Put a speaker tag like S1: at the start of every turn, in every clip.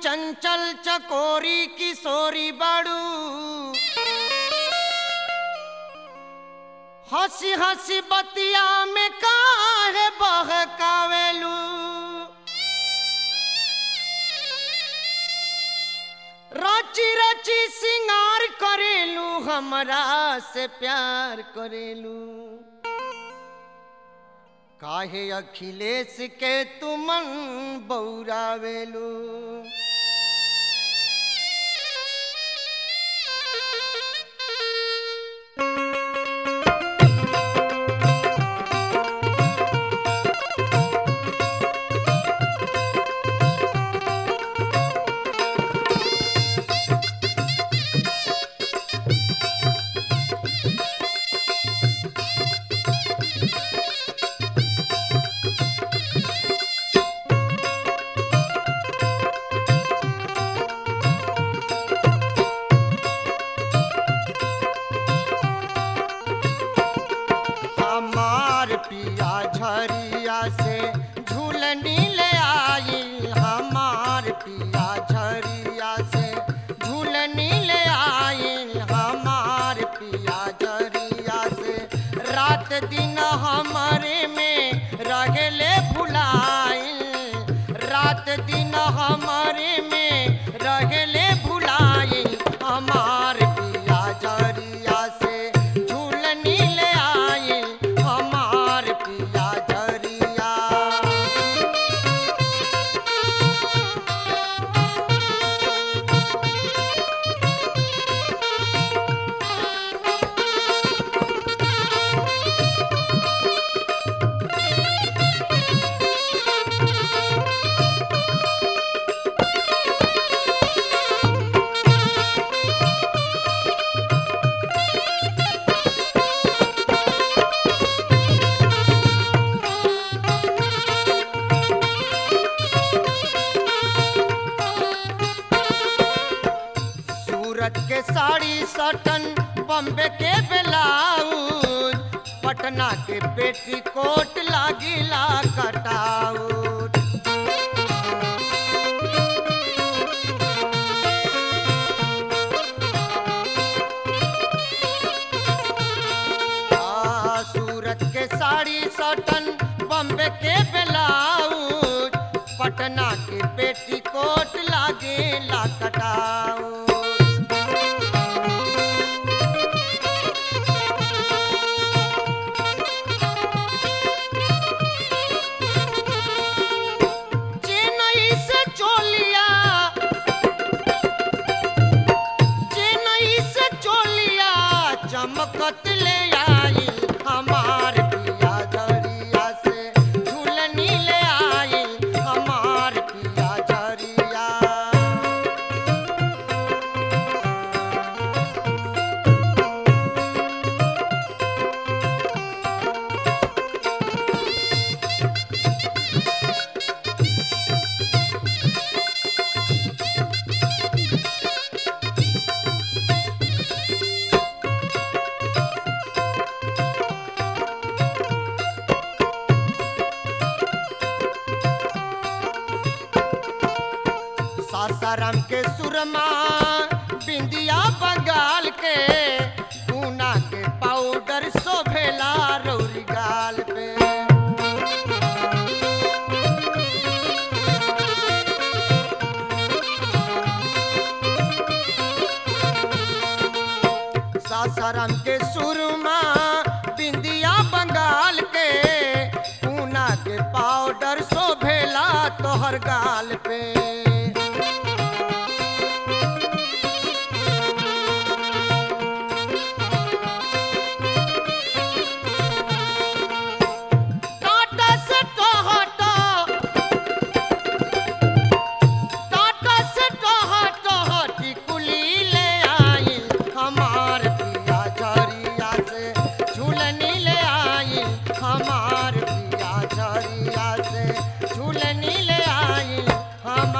S1: चंचल चकोरी किशोरी बड़ू हंसी हंसी बतिया में काहे बहकावेलू रची रची सिंगार करेलू हमरा से प्यार करेलू काहे अखिलेश के तुमन बौरावेलू हमार पिया झरिया से झूलनी ले आई हमार पिया झरिया से झूलनी ले आई हमार पिया झरिया से रात दिन हमारे में रहले भुलाई रात दिन हमारे में रहले भुलाई हमार पिया झरिया से झूलनी ले आई हमार पिया झरिया सूरत के साड़ी सटन बम्बे के ब्लाउज पटना के पेटीकोट लागिला कटाउट आ, सूरत के साड़ी सटन बम्बे के ब्लाउज पटना के पेटीकोट लागेला कटाउट चेन्नई से चोलिया चेन्नई से चोलिया चमकत ले आई हमार पिया झरिया से झूलनी ले आई हमार पिया झरिया सासाराम के सुरमा बिंदिया बंगाल के पूना के पाउडर शोभेला रौरी गाल पे सासाराम के सुरमा बिंदिया बंगाल के पूना के पाउडर शोभेला तोहर गाल पे टाटा से टोहटो टाटा से टोहटो टिकुली ले आई हमार पिया झरिया से झूलनी ले आई हमार पिया झरिया से झूलनी ले आई हमार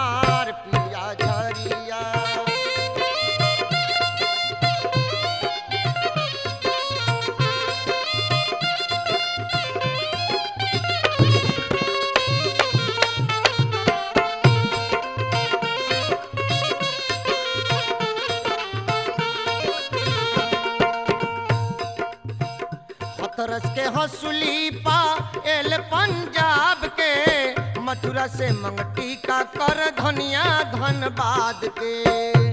S1: हसुली पायल पंजाब के मथुरा से मंगटी का कर धनिया धनबाद के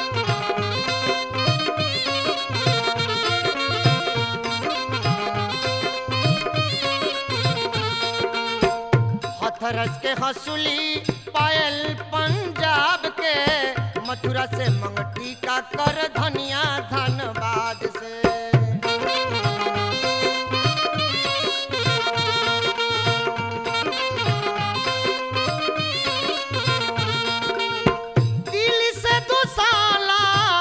S1: हथरस के हसुली पायल पंजाब के मथुरा से मंगटी का कर धनिया धनबाद से दिल्ली से दो साला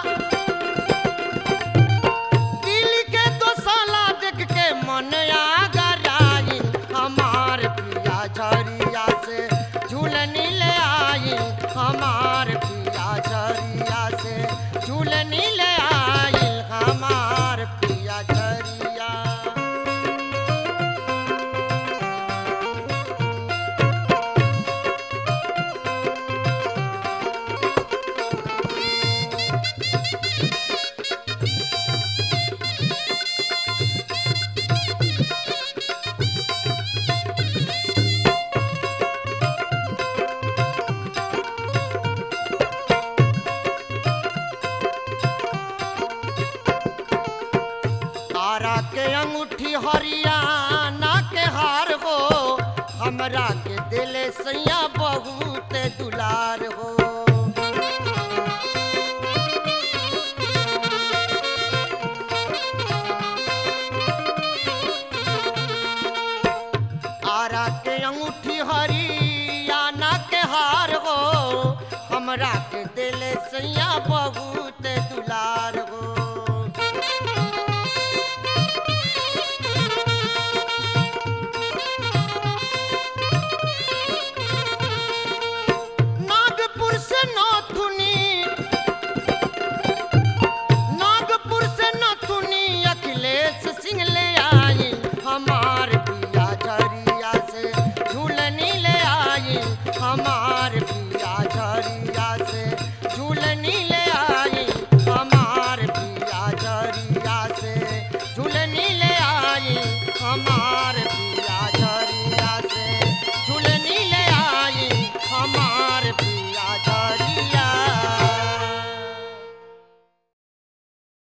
S1: दिल्ली के दो साला देख के मन आगराई हमार पिया झरिया से झूलनी ले आई हमार पिया झरिया से झूलनी ले आई हमार पिया झरिया तारा के अंगूठी हरियाणा के हार हो हमरा के दिले सैया बहुत दुलार हो तारा के अंगूठी हरियाणा के हार हो हमरा के दिले सैया बहुत दुलार हो नागपुर से नौथुनी नागपुर से नौथुनी अखिलेश सिंह ले आई हमार पिया झरिया से झूलनी ले आई हमार पिया झरिया से झूलनी ले आई हमार पिया झरिया से झूलनी ले आई हमार